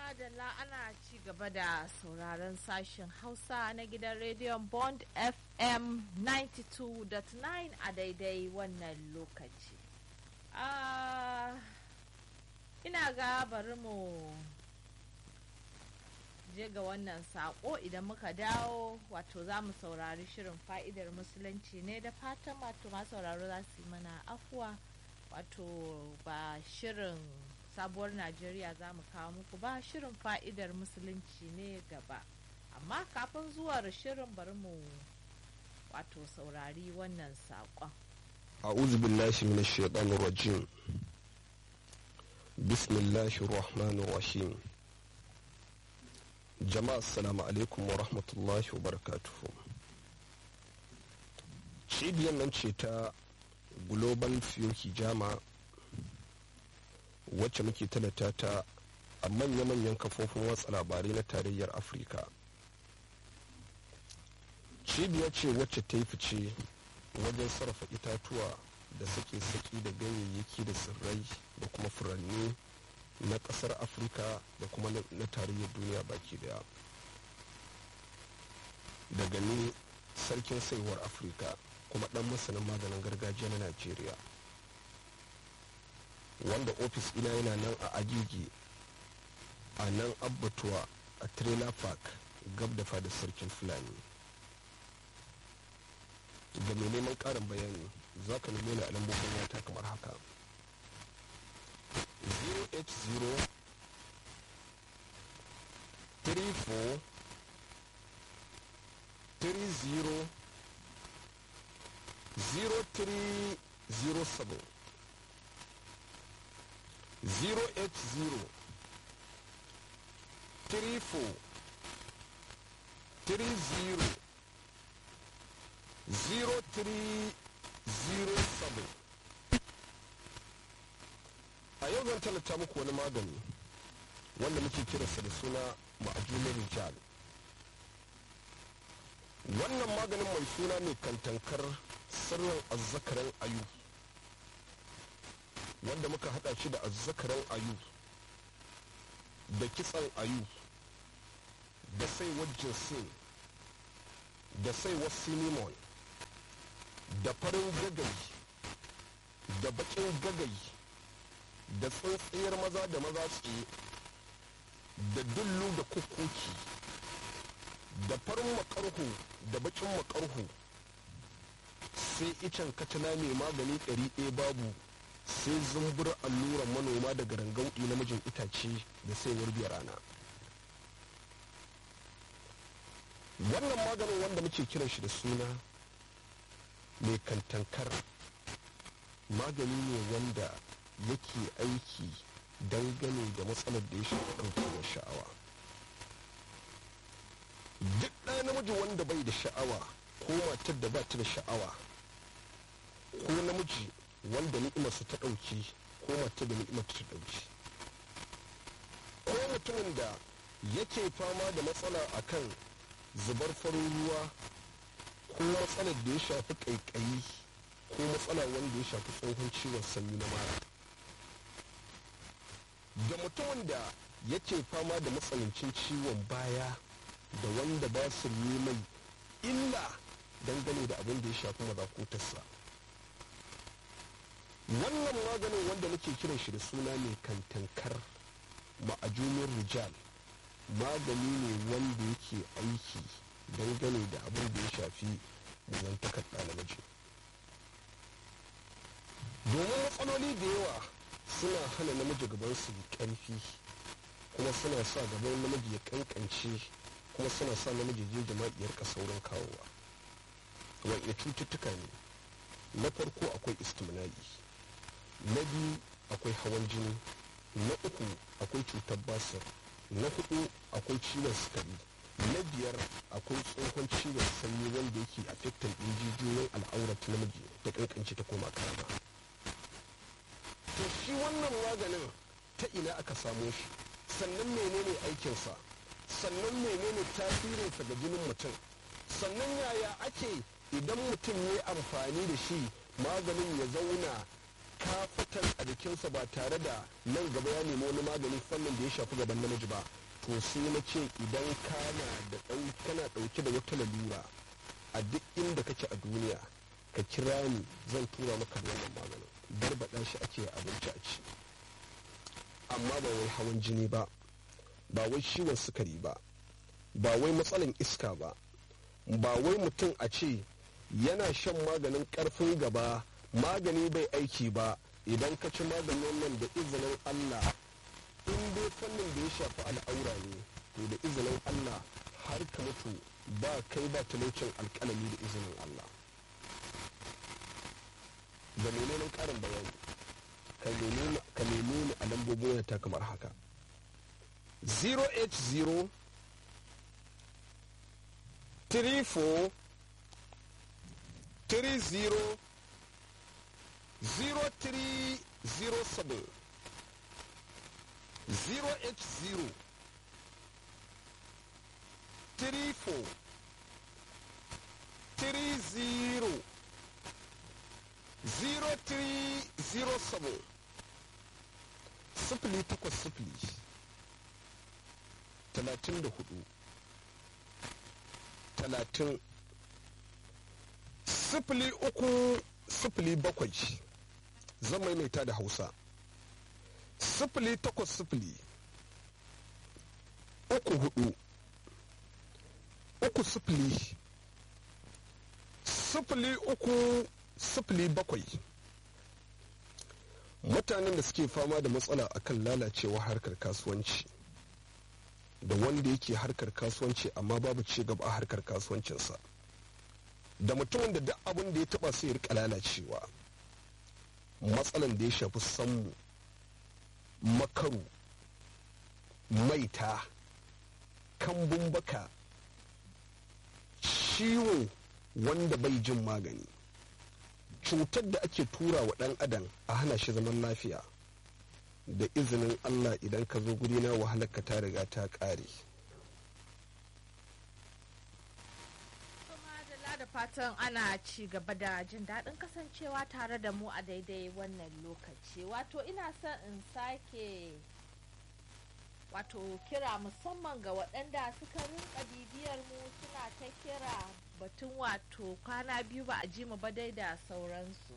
madalla ana ci gaba da sauraron sashen hausa na gidan rediyon bond fm 92.9 a daidai wannan lokaci uh, ina ga bari mu je ga wannan sako idan muka dawo wato za mu saurari shirin fa'idar musulunci ne da fatan wato masu sauraro za su yi mana afuwa wato ba shirin sabuwar najeriya za mu kawo muku ba shirin fa'idar musulunci ne gaba amma kafin zuwar shirin bari mu wato saurari wannan saƙon أعوذ بالله من الشيطان الرجيم بسم الله الرحمن الرحيم جماعة السلام عليكم ورحمة الله وبركاته cibiyar nan ce ta global fuel hijama wacce muke talata ta a manya-manyan kafofin watsa labarai na tarayyar afirka cibiya ce wacce ta yi fice wajen sarrafa itatuwa da sake-saki da ganyayyaki da tsirrai da kuma furanni na kasar afirka da kuma na tarayyar duniya baki daya daga ni sarkin saiwar afirka kuma dan masanin maganin gargajiya na najeriya wanda ofis ina yana nan a agigi a nan abbatuwa a trailer park gab da fadar sarkin fulani da mai neman karin bayani za ka nemi ni a lambobin wata kamar haka 080 34 30 0307 080 34 30 0307 a yau zan talata muku wani magani wanda muke kiransa da suna ma'ajunin rijal wannan maganin mai suna ne kantankar sirrin azzakaran ayu wanda muka hada shi da azzakaran ayu da kitsan ayu da saiwar jinsin da saiwar sinimon da farin gagai da bakin gagai da tsintsiyar maza da maza tsaye da dullu da kukuki da farin makarhu da bakin makarhu sai icen katina mai magani ɗari ɗaya babu sai zumbur alluran manoma daga rangauɗi namijin itace da saiwar biyar rana wannan maganin wanda muke kiran shi da suna mai kantankar magani ne wanda yake aiki dangane da matsalar da ya shafi ɗaukewar sha'awa duk ɗaya namiji wanda bai da sha'awa ko matar da ba ta da sha'awa ko namiji wanda ni'imarsa ta ɗauki ko matar da ni'imar ta ɗauki ko mutumin da yake fama da matsala akan zubar farin ruwa ko matsalar da ya shafi ƙaiƙayi ko matsala wanda ya shafi tsohon ciwon sanyi na mara da mutumin da yake fama da matsanancin ciwon baya da wanda ba su yi mai illa dangane da abin da ya shafi mazakutarsa wannan maganin wanda nake kiran shi da suna ne kantankar ma'ajunin rijal magani ne wanda yake aiki dangane da abin da ya shafi zantakar ɗalibaji domin matsaloli da yawa suna hana namiji gaban su ƙarfi kuma suna sa gaban namiji ya kankance kuma suna sa namiji je jama'iyar ka saurin kawowa wanda cututtuka ne na farko akwai istimna'i na biyu akwai hawan jini na uku akwai cutar basir na hudu akwai ciwon sukari na biyar akwai tsohon ciwon sanyi wanda yake affecting ɗin jijiyoyin al'aurat namiji da kankance ta koma karama to shi wannan maganin ta ina aka samo shi sannan menene aikinsa sannan menene tasirinsa ga jinin mutum sannan yaya ake idan mutum ya amfani da shi maganin ya zauna kafatan a jikinsa ba tare da nan gaba ya nemi wani magani fannin da ya shafi gaban namiji ba to sai na ce idan kana da kana ɗauke da wata lalura a duk inda kake a duniya ka kira ni zan tura maka wannan maganin barbaɗa shi ake abinci a ci amma ba wai hawan jini ba ba wai ciwon sukari ba ba wai matsalan iska ba ba wai mutum a ce yana shan maganin karfin gaba magani bai aiki ba idan ka ci maganin nan da izinin allah in dai fannin da ya shafi al'aura ne to da izinin allah har ka mutu ba kai ba talaucin alkalami da izinin allah da menene karin bayani ka nemi ni a lambobin ta kamar haka 080 34 30 0307 080 34 30 0307 sifili takwas sifili talatin da hudu talatin sifili uku sifili bakwai zan maimaita da hausa sifili takwas sifili uku hudu uku sifili sifili uku sifili bakwai mutanen da suke fama da matsala akan lalacewa harkar kasuwanci da wanda yake harkar kasuwanci amma babu ci gaba a harkar kasuwancinsa da mutumin da duk abin da ya taba sai ya rika lalacewa matsalan da ya shafi sammu makaru maita kambun baka ciwo wanda bai jin magani cutar da ake tura wa ɗan adam a hana shi zaman lafiya da izinin allah idan ka zo guri na wahalarka ta riga ta ƙare da fatan ana ci gaba da jin daɗin kasancewa tare da mu a daidai wannan lokaci wato ina son in sake wato kira musamman ga waɗanda suka rinka bibiyar mu suna ta kira batun wato kwana biyu ba a ji mu ba dai da sauransu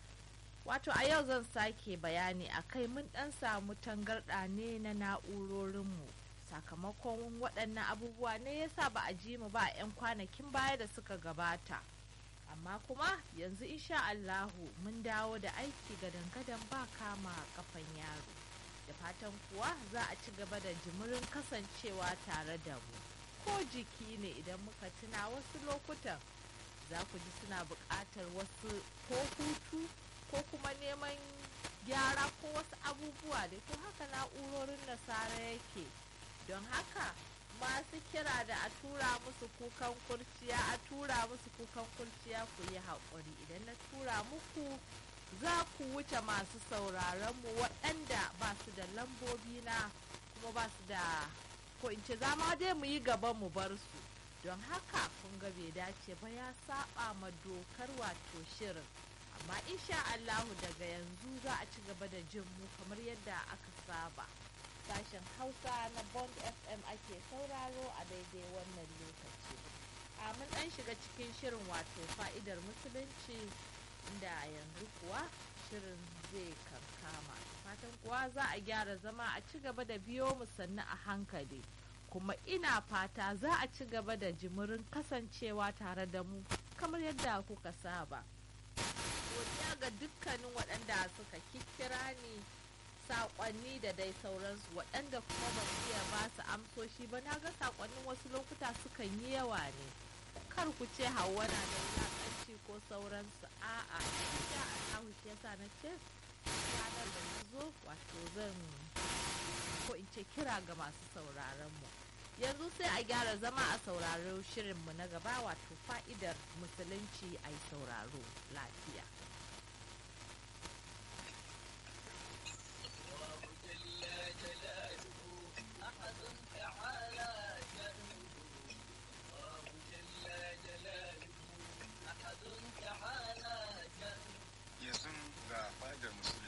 wato a yau zan sake bayani a kai mun ɗan samu tangarɗa ne na na'urorinmu sakamakon waɗannan abubuwa ne yasa ba a ji mu ba a 'yan kwanakin baya da suka gabata amma kuma yanzu insha Allahu mun dawo da aiki gadan-gadan ba kama kafan yaro da fatan kuwa za a ci gaba da jimirin kasancewa tare da mu ko jiki ne idan muka tuna wasu lokutan za ku ji suna buƙatar wasu ko hutu ko kuma neman gyara ko wasu abubuwa da to haka na'urorin nasara yake don haka masu kira da a tura musu kukan kurciya a tura musu kukan kurciya ku yi haƙuri idan na tura muku za ku wuce masu sauraron mu waɗanda ba su da lambobi na kuma ba su da ko in ce zama dai mu yi gaban mu bar su don haka kun ga bai dace ba ya saba ma dokar wato shirin amma insha Allahu daga yanzu za a ci gaba da jin mu kamar yadda aka saba sashen hausa na bond fm ake sauraro a daidai wannan lokaci a mun dan shiga cikin shirin wato fa'idar musulunci inda yanzu kuwa shirin zai kankama fatan kuwa za a gyara zama a ci gaba da biyo mu sannu a hankali kuma ina fata za a ci gaba da jimirin kasancewa tare da mu kamar yadda kuka saba godiya ga dukkanin waɗanda suka kikkira ni saƙonni da dai sauransu waɗanda kuma ba su iya ba su amsoshi ba na ga saƙonnin wasu lokuta sukan yi yawa ne kar ku ce hawa na da wulaƙanci ko sauransu a'a ya Allahu shi yasa na ce ranar da na zo wato zan ko in ce kira ga masu sauraron mu yanzu sai a gyara zama a sauraro shirinmu na gaba wato fa'idar musulunci a yi sauraro lafiya yanzu ga fadar musulunci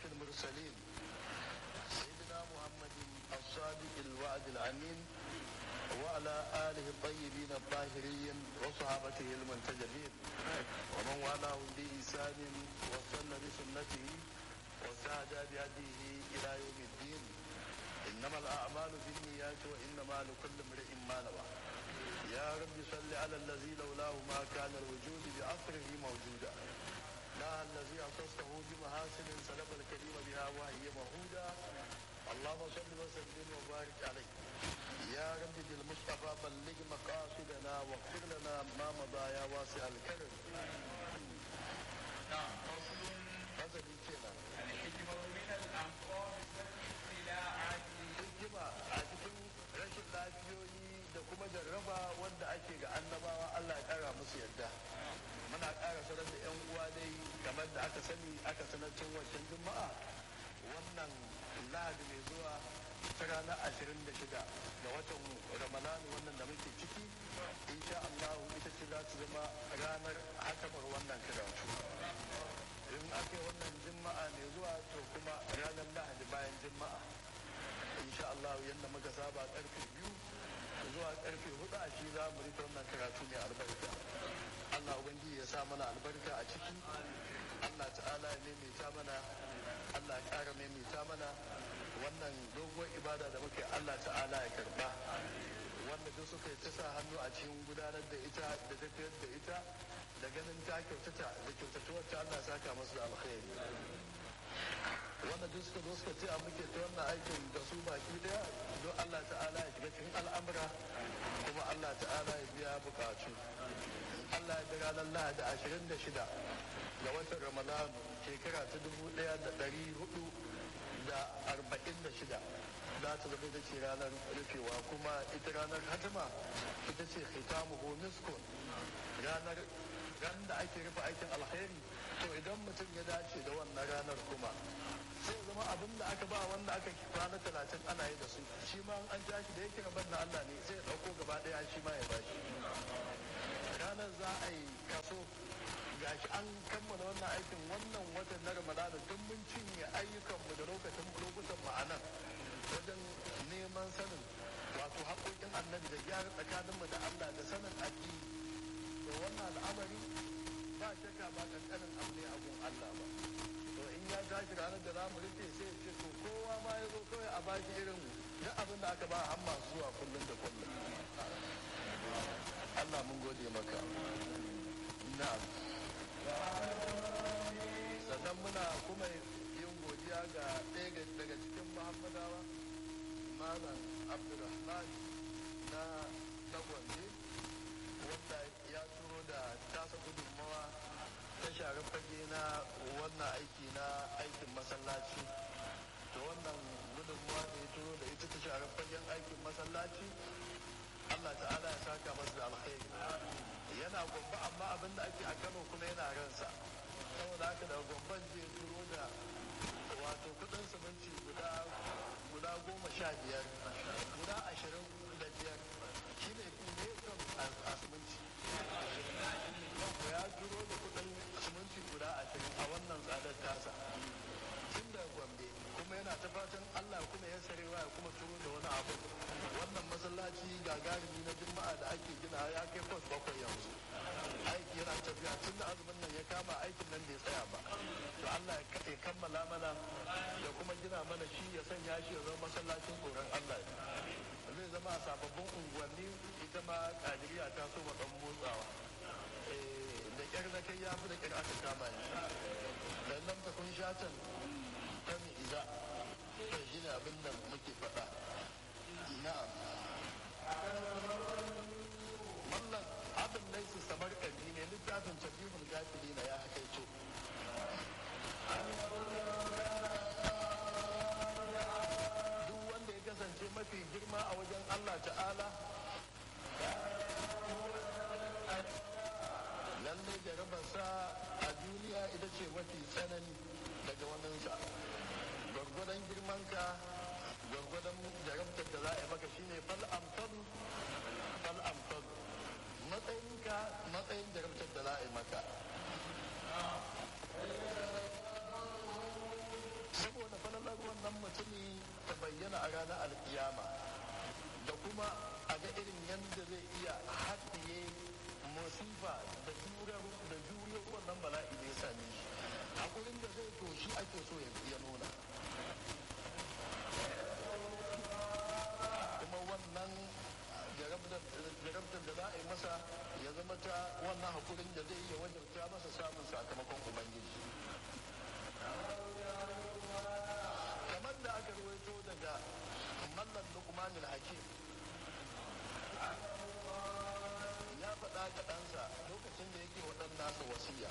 المرسلين سيدنا محمد الصادق الوعد الأمين وعلى آله الطيبين الطاهرين وصحابته المنتجبين ومن والاه بإحسان وصلى بسنته وسعد بهديه إلى يوم الدين إنما الأعمال بالنيات وإنما لكل امرئ ما نوى يا رب صل على الذي لولاه ما كان الوجود بأثره موجودا لا الذي أخصه بمحاسن سلب الكريم بها وهي مهودا اللهم صل وسلم وبارك عليه يا رب بالمصطفى بلغ مقاصدنا واغفر لنا ما مضى يا واسع الكرم نعم فصل فصل كنا الحكمة من الأنقاض والاستلاعات hikima a cikin rashin lafiyoyi da kuma jarraba wanda ake ga annabawa Allah ya kara musu yadda muna kara sanar da yan uwa dai kamar da aka sani aka sanar cin wancan juma'a wannan lahadi mai zuwa ta ranar ashirin da shida ga watan ramadan wannan da muke ciki insha Allah ita ce za ta zama ranar hakamar wannan karatu in aka yi wannan juma'a mai zuwa to kuma ranar lahadi bayan juma'a insha Allah yadda muka saba karfe biyu zuwa karfe hudu a shi za mu rika wannan karatu mai albarka Allah ubangiji ya sa mana albarka a ciki Allah ta'ala ya maimaita mana Allah ya ƙara maimaita mana wannan doguwar ibada da muke Allah ta'ala ya karba wanda duk suka yi ta sa hannu a cikin gudanar da ita da tafiyar da ita da ganin ta kyautata da kyautatuwar ta Allah ya saka masu da alkhairi wanda duk suka zo suka ce a muke ta wannan aikin da su baki daya don Allah ta'ala ya shiga cikin al'amura kuma Allah ta'ala ya biya bukatu Allah ya jira ranar Lahadi ashirin da shida ga watan Ramadan shekara ta dubu daya da dari hudu da arba'in da shida za ta zama ita ce ranar rufewa kuma ita ranar hatima ita ce khitamuhu miskun ranar ran da ake rufe aikin alkhairi to idan mutum ya dace da wannan ranar kuma sai zama abin da aka ba wanda aka kwana talatin ana yi da su shi ma an ja shi da yake gaban na Allah ne sai ya ɗauko gaba ɗaya shi ma ya bashi ranar za a yi kaso gashi an kammala wannan aikin wannan watan na ramadana duk mun cinye ayyukanmu da lokacin lokutan mu a nan wajen neman sanin wato haƙoƙin annabi da gyara tsakaninmu da Allah da sanin addini to wannan al'amari ba shakka ba kankanin abu ne abun Allah ba to in ya tashi ranar da zamu rufe sai ya ce to kowa ma ya zo kawai a baki irin duk abin da aka ba har masu zuwa kullum da kullum Allah mun gode maka na'am sannan muna kuma yin godiya ga ɗaya daga cikin muhammadawa malam abdulrahman na tagwande wanda ya turo da tasa gudunmawa ta share fage na wannan aiki na aikin masallaci to wannan gudunmawa da ya turo da ita ta share fagen aikin masallaci Allah ta'ala ya saka masa da alkhairi yana gwamba amma abin da ake a Kano kuma yana ransa saboda haka daga gwamban zai turo da wato kudin siminti guda guda goma sha biyar guda ashirin da biyar shi ne ne kan a siminti ya turo da kudin siminti guda ashirin a wannan tsadar tasa tun da gombe kuma yana ta fatan allah kuma ya sarewa ya kuma turo da wani abu wannan masallaci gagarumi na juma'a da ake gina ya kai kwas bakwai yanzu aiki yana tafiya tun da azumin nan ya kama aikin nan bai tsaya ba to allah ya kammala mana da kuma gina mana shi ya sanya shi ya zama masallacin tsoron allah zai zama a sababbin unguwanni ita ma kadiriya ta so ma dan motsawa da kyar na kai ya fi da kyar aka kama ni dan nan ta kun shatan ta mi iza to shi ne abin da muke faɗa na'am mallan abin laisu samar ƙarfi ne littafin tabihul gafili na ya hakaito duk wanda ya kasance mafi girma a wajen Allah ta'ala lalle jarabarsa a duniya ita ce mafi tsanani daga waninsa gwargwadon girmanka gwargwadon jarabtar da za a yi maka shine fal amsal fal amsal matsayinka matsayin jarabtar da za a yi maka saboda falalar wannan mutumi ta bayyana a ranar alkiyama da kuma a ga irin yadda zai iya haɗiye musifa da juriyar da juriyar wannan bala'i da ya same shi hakurin da zai to shi ake so ya nuna kuma wannan jarabtar da za a yi masa ya zama ta wannan hakurin da zai iya wajabta masa samun sakamakon ubangiji kamar da aka ruwaito daga mallan lukmanin hakim ya faɗa ga ɗansa lokacin da yake waɗan nasa wasiya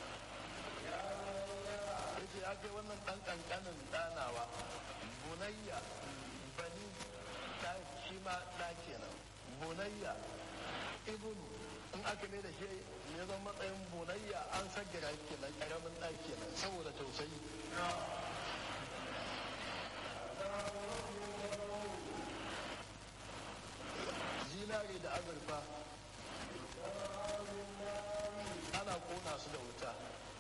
yake ya kai wannan ɗan ƙanƙanin ɗanawa bunayya bani ta shi ma ɗa kenan bunayya ibnu in aka ne da shi ya zama matsayin bunayya an saggira kenan ƙaramin ɗa kenan saboda tausayi zinare da azurfa ana kona su da wuta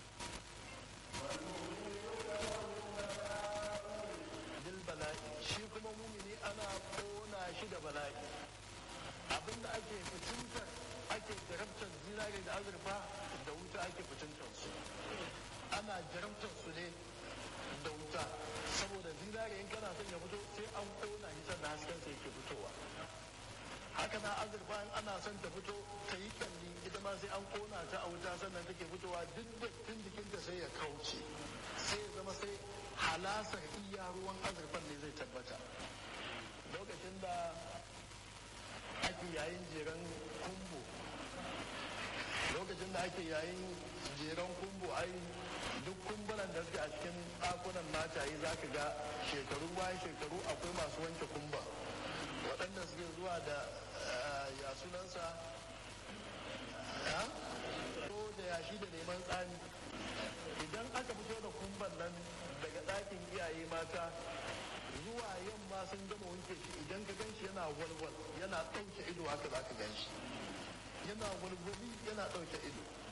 bil bala'i shi kuma mumini ana kona shi da bala'i abinda ake fitintar ake jarabtar zinare da azurfa da wuta ake fitintar su ana jarabtar su ne da wuta saboda zinare in kana son ya fito sai an kona shi sannan hasken sa yake fitowa haka na azurfa in ana son ta fito ta yi kalli ita ma sai an kona ta a wuta sannan take fitowa duk dattin jikinta sai ya kauce sai ya zama sai halasar iya ruwan azurfan ne zai tabbata lokacin da ake yayin jeren kumbo lokacin da ake yayin jeren kumbo ai duk kumbunan da suke a cikin ɗakunan mataye za ka ga shekaru bayan shekaru akwai masu wanke kumba waɗanda suke zuwa da ya sunansa ko da yashi da neman tsani idan aka fito da kumban nan daga ɗakin iyaye mata zuwa yamma sun gama wanke shi idan ka ganshi yana walwal yana ɗauke ido haka za ka ganshi yana walwali yana ɗauke ido